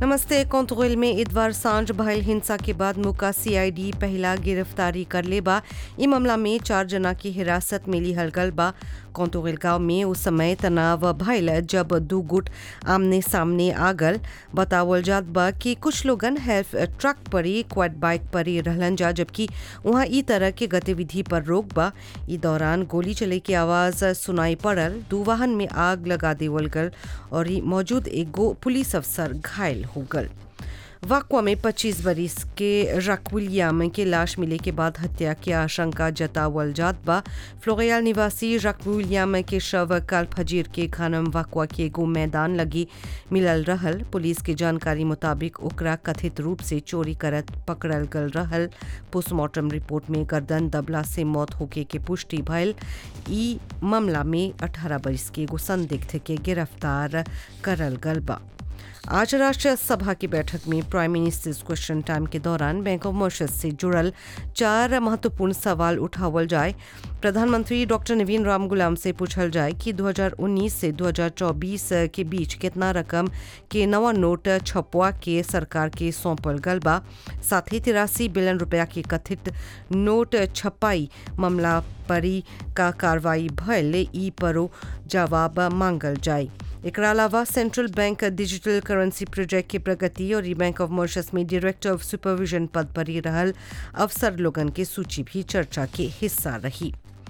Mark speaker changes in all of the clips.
Speaker 1: नमस्ते कोंतगुल में इतवार सांझ भयल हिंसा के बाद मुका सीआईडी पहला गिरफ्तारी कर लेबा ई मामला में चार जना की हिरासत में लिहल गल बा कोंतगुल गांव में उस समय तनाव भयल जब दू गुट आमने सामने आ गल बतावल जात बा कि कुछ लोगन हेल्थ ट्रक पर ही क्वाड बाइक पर ही रहलन जा जबकि वहाँ ई तरह के गतिविधि पर रोक बा ई दौरान गोली चले की आवाज सुनाई पड़ल दू वाहन में आग लगा देवल गल और ई मौजूद एगो पुलिस अफसर घायल हो गल वाकवा में 25 बरिस के रक विलियम के लाश मिले के बाद हत्या की आशंका जतावल जात बा फ्लोरियाल निवासी रक विलियम के शव कल फजीर के खानम वाकवा के एगो मैदान लगी मिलल रहल पुलिस के जानकारी मुताबिक ओकरा कथित रूप से चोरी करत पकड़ल गल रहल पोस्टमार्टम रिपोर्ट में गर्दन दबला से मौत होके के पुष्टि भयल ई मामला में 18 बरिस के एगो संदिग्ध के गिरफ्तार करल गल बा आज राष्ट्रीय सभा की बैठक में प्राइम मिनिस्टर्स क्वेश्चन टाइम के दौरान बैंक ऑफ मॉरिशस से जुड़ल चार महत्वपूर्ण सवाल उठावल जाए प्रधानमंत्री डॉक्टर नवीन राम गुलाम से पूछल जाए कि 2019 से 2024 के बीच कितना रकम के नवा नोट छपवा के सरकार के सौंपल गल बा साथ ही तिरासी बिलियन रुपया के कथित नोट छपाई मामला परी का कार्रवाई भयल ई परो जवाब मांगल जाए एकरा अलावा central bank digital currency project की प्रगति और ई बैंक ऑफ मॉरिशस में डायरेक्टर ऑफ सुपरविजन पद पर ही रहल अफसर लोगन के सूची भी चर्चा के हिस्सा रही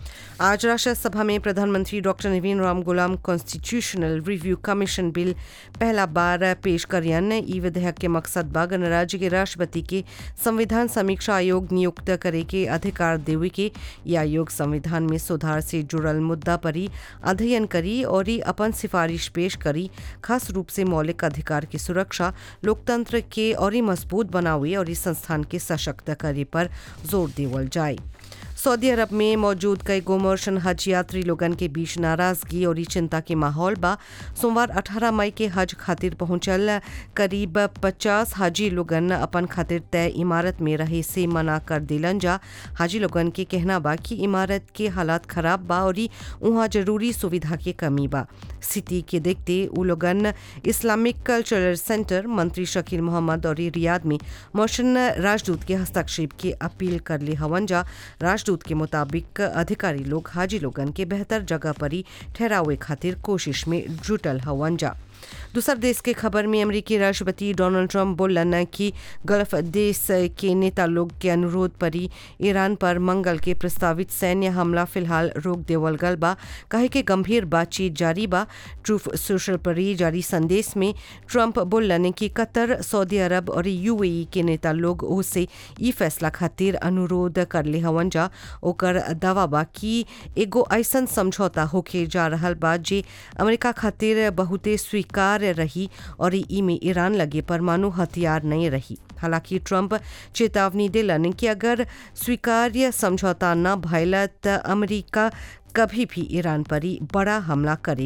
Speaker 1: आज राष्ट्रीय सभा में प्रधानमंत्री डॉक्टर नवीन राम गुलाम कॉन्स्टिट्यूशनल रिव्यू कमीशन बिल पहला बार पेश करियन ई विधेयक के मकसद बा गणराज्य के राष्ट्रपति के संविधान समीक्षा आयोग नियुक्त करे के अधिकार देवे के यह आयोग संविधान में सुधार से जुड़ल मुद्दा पर ही अध्ययन करी और ही अपन सिफारिश पेश करी खास रूप से मौलिक अधिकार की सुरक्षा लोकतंत्र के और ही मजबूत बनावे और इस संस्थान के सशक्त करे पर जोर देवल जाए सऊदी अरब में मौजूद कई गोमर्शन हज यात्री लोगन के बीच नाराजगी और चिंता के माहौल बा सोमवार 18 मई के हज खातिर पहुंचल करीब 50 हाजी लोगन अपन खातिर तय इमारत में रहे से मना कर दिलन जा हाजी लोगन के कहना बा कि इमारत के हालात खराब बा और वहाँ जरूरी सुविधा के कमी बा स्थिति के देखते उ लोगन इस्लामिक कल्चरल सेंटर मंत्री शकील मोहम्मद और रियाद में मोशन राजदूत के हस्तक्षेप की अपील कर ले हवन जा राजदूत के मुताबिक अधिकारी लोग हाजी लोगन के बेहतर जगह पर ही ठहरावे खातिर कोशिश में जुटल हवन जा दूसर देश के खबर में अमेरिकी राष्ट्रपति डोनाल्ड ट्रंप बोलन कि गल्फ देश के नेता लोग के अनुरोध पर ही ईरान पर मंगल के प्रस्तावित सैन्य हमला फिलहाल रोक देवल गल बा कहे के गंभीर बातचीत जारी बा ट्रूफ सोशल पर ही जारी संदेश में ट्रंप बोलन कि कतर सऊदी अरब और यूएई के नेता लोग ओसे ई फैसला खातिर अनुरोध कर ले हवन जा ओकर दावा बा कि एगो ऐसन समझौता होके जा रहल बा जे अमेरिका खातिर बहुते स्वीकार रही और ई में ईरान लगे परमाणु हथियार नहीं रही हालांकि ट्रंप चेतावनी दिलन कि अगर स्वीकार्य समझौता न भयल त अमेरिका कभी भी ईरान पर ही बड़ा हमला करे